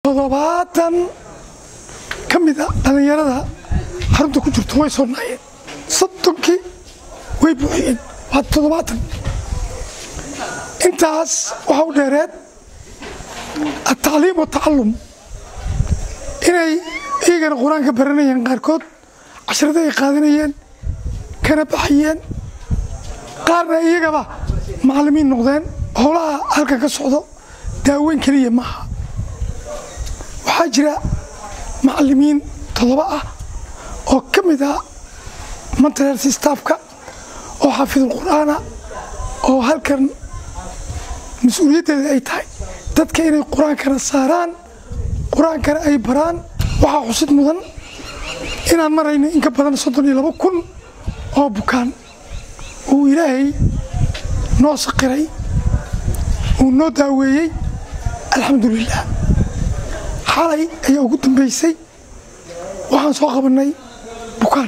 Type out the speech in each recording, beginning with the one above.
toddobaatan ka mid a dhallinyarada xarunta ku jirto way soo naayeen soddonkii way buuxiyeen waa toddobaatan intaas waxaa u dheereed atacliim watacallum inay iyagana qur-aanka baranayeen qaarkood cashrada ay qaadanayeen kana baxayeen qaarna iyagaba macallimiin noqdeen howlaha halkan ka socdo daaweyn keliya maaha waxaa jira macallimiin toddoba ah oo ka mid ah mentalhealth staffka oo xaafidul qur'aana oo halkan mas-uuliyaddeeda ay tahay dadka inay qur-aankana saaraan qur-aankana ay baraan waxaa xusid mudan inaan marayno in ka badan soddon iyo labo kun oo bukaan uu ilaahay noo saqiray uu noo daaweeyey alxamdulilah xalay ayaa ugu dambaysay waxaan soo qabannay bukaan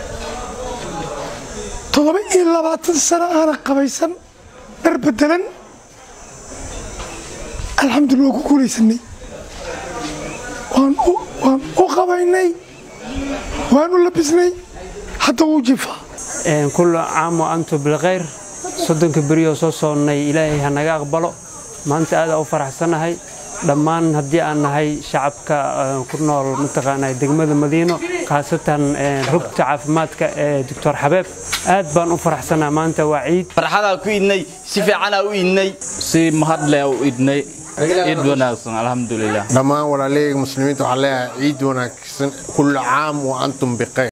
toddoba iyo labaatan sano aana qabaysan dhar bedelan alxamdulillah waa ku guulaysanay waan u qabaynay waan u labisnay hadda wuu jifaa kullu caam wa antum bilkhayr soddonka beriyoo soo soonnay ilaahay ha naga aqbalo maanta aada u faraxsannahay dhammaan haddii aan nahay shacabka ku nool mataqaanaa degmada madiino khaasatan rugta caafimaadka ee doctor xabeeb aad baan u faraxsannaha maanta waa ciid farxadaa ku idnay si fiicanaa u idnay si mahadleh u idnay ciid wanaagsan alxamdulilah dhammaan walaaleyga muslimiinta waxaa leeyahay ciid wanaagsan kullu caam wa antum biqayr